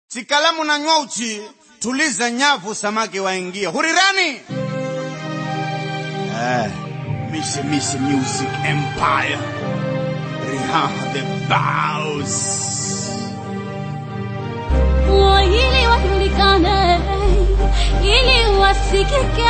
Chikalamu na ng'ouchi, tuliza nyavu, samaki waingie. Hurirani! Eh, Mise Mise Music Empire. Rihanna the Bows. Wa ili wajulikane, ili wasikike.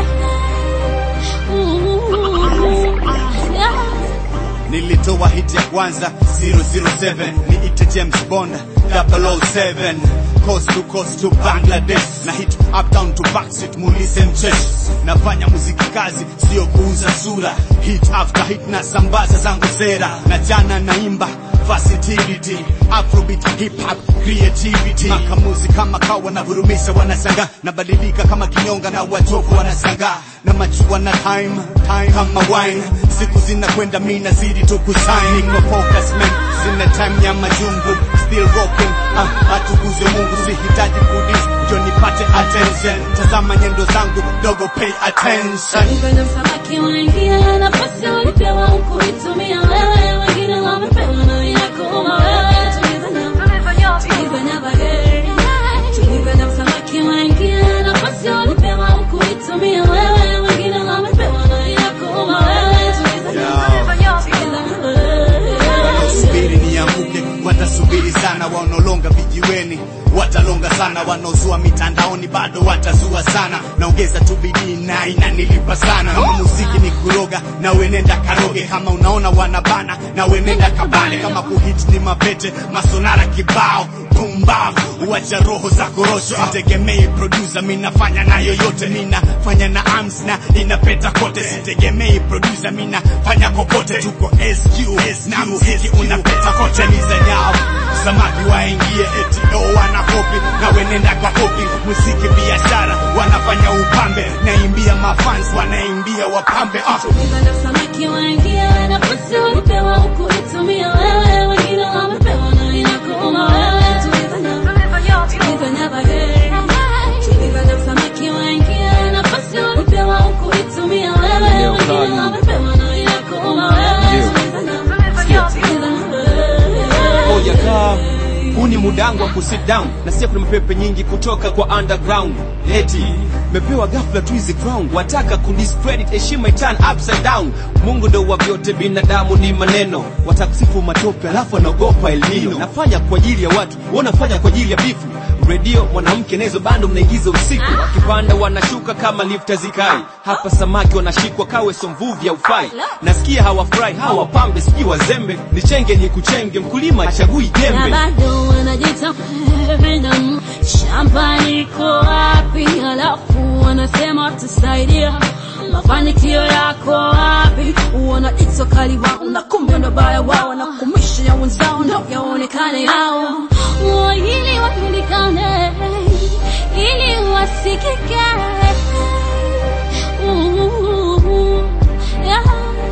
Nilitoa hit ya kwanza 007 niite James Bond 007 coast to coast to Bangladesh na hit uptown to backstreet mulise mchesh nafanya muziki kazi sio kuuza sura hit after hit na sambaza zangu sera na jana naimba versatility afrobeat hip hop creativity makamuzi kama kawa na vurumisha wanasanga nabadilika kama kinyonga na watovu wanasanga na machua na time time kama wine siku zinakwenda mi nazidi tu kushine niko focus man sina time ya majungu still rocking ah, atukuze Mungu sihitaji kudis ndio nipate attention tazama nyendo zangu dogo pay attention Mpenda samaki waingie, nafasi ulipewa ukuitumia wewe, wengine wamepewa na yakoma wewe. Tulifanya tulifanya bageri, tulifanya samaki waingie, nafasi ulipewa ukuitumia wewe, wengine wamepewa na yakoma wewe. Tulifanya wanaosubiri nianguke watasubiri sana, wanaolonga vijiweni watalonga sana, wanaozua mitandaoni bado watazua sana. Naongeza tu bidii na inanilipa sana. Kama muziki ni kuroga, na wenenda karoge. Kama unaona wanabana, na wenenda kabale. Kama kuhit ni mapete, masonara kibao pumbavu, wacha roho za korosho. Sitegemei producer, mi nafanya na yoyote, mi nafanya na arms na inapeta kote. Sitegemei producer, mi nafanya kokote. Tuko SQ na muziki unapeta kote, ni za nyao samaki waingie eti oh, wana kopi na wenenda kwa kopi. Muziki biashara, wanafanya upambe, naimbia mafans, wanaimbia wapambe ah. Tulipenda samaki waingie, nafasi ulipewa ukuitumia wewe, wengine wamepewa na inakoma wewe. Tulifanya tulifanya bageri, tulipenda samaki waingie, nafasi ulipewa ukuitumia wewe, wengine wamepewa na inakoma wewe. Tulifanya moja kaa huu ni mudangu wa kusit down na sio kuna mapepe nyingi kutoka kwa underground eti mepewa ghafla tu hizi crown wataka kudiscredit heshima itan upside down mungu ndo wa vyote binadamu ni maneno watakusifu matope alafu anaogopa elnino nafanya kwa ajili ya watu wanafanya kwa ajili ya bifu redio mwanamke nahizo bando mnaigiza usiku wakipanda wanashuka kama lifta zikai hapa samaki wanashikwa kawe somvuvi ya ufai nasikia hawafurahi hawapambe sijui wazembe nichenge ni kuchenge mkulima achagui na jembe bado wanajita random. Shamba liko wapi? Halafu wanasema watusaidia, mafanikio yako wapi? Wanaitwa kali wao na kumbe ndo baya wao, na kumisha ya wenzao ndo yaonekane yao, Oh, ili wajulikane, ili wasikike. Uh, yeah.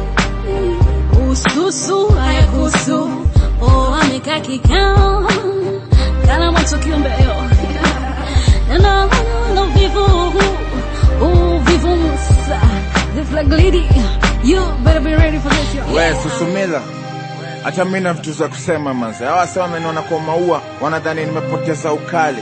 Ususu hayakusu oh, amekaa kikao kana moto kiombeo na na vivu oh, vivu musa this like lady you better be ready for this yo. We Susumila, hata mimi na vitu za kusema manze. Hawa sasa wameniona kwa maua, wanadhani nimepoteza ukali.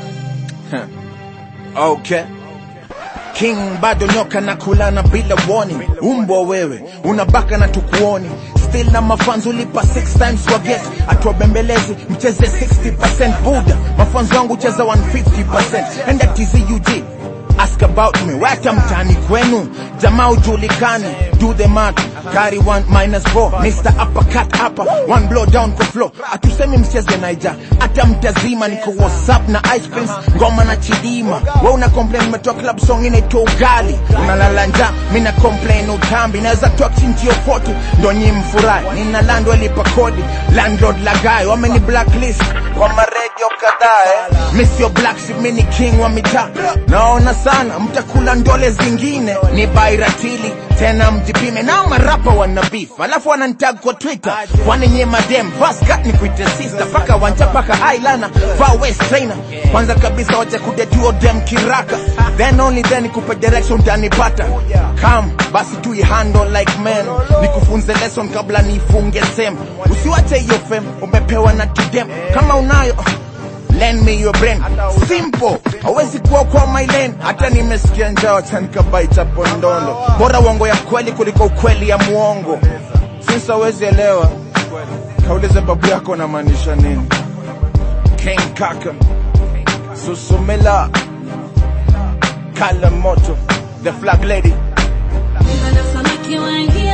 okay. King bado nyoka na kulana bila warning. Umbwa wewe unabaka na tukuoni still na mafanzo lipa 6 times kwa guest atuwabembelezi mcheze 60% buda mafanzo wangu cheza 150% enda TZUG ask about me wata mtani kwenu jamaa ujulikani do the math carry one minus four Mr. Uppercut hapa one blow down kwa flow atusemi mcheze naija hata mtazima niko whatsapp na ice prince ngoma na chidima we una complain umetoa club song inaitwa ugali unalala njaa mi na complain utambi naweza toa chinchi yofotu ndo nyi mfurahi nina landwa lipa kodi landlord lagai wameni blacklist kwa maredio kadhaa eh. mi sio black sheep mi ni king wa mitaa naona sana mtakula ndole zingine ni bairatili tena mjipime nao marapa wana beef alafu wanantag kwa twitter kwani nye madem vaskat ni kuite sister paka wanja paka ailana va west trainer kwanza kabisa wacha kudetuo dem kiraka then only then nikupe direction utanipata kam basi tu handle like men nikufunze lesson kabla nifunge sem usiwache hiyo fem umepewa na tudem kama unayo lend me your brain simple hawezi kuwa kwa my lane hata nimesikia njaa wacha nikabaita pondondo bora uongo ya kweli kuliko ukweli ya muongo since hawezi elewa kaulize babu yako anamaanisha nini king kaka susumila kala moto the flag lady Kuna samaki wengi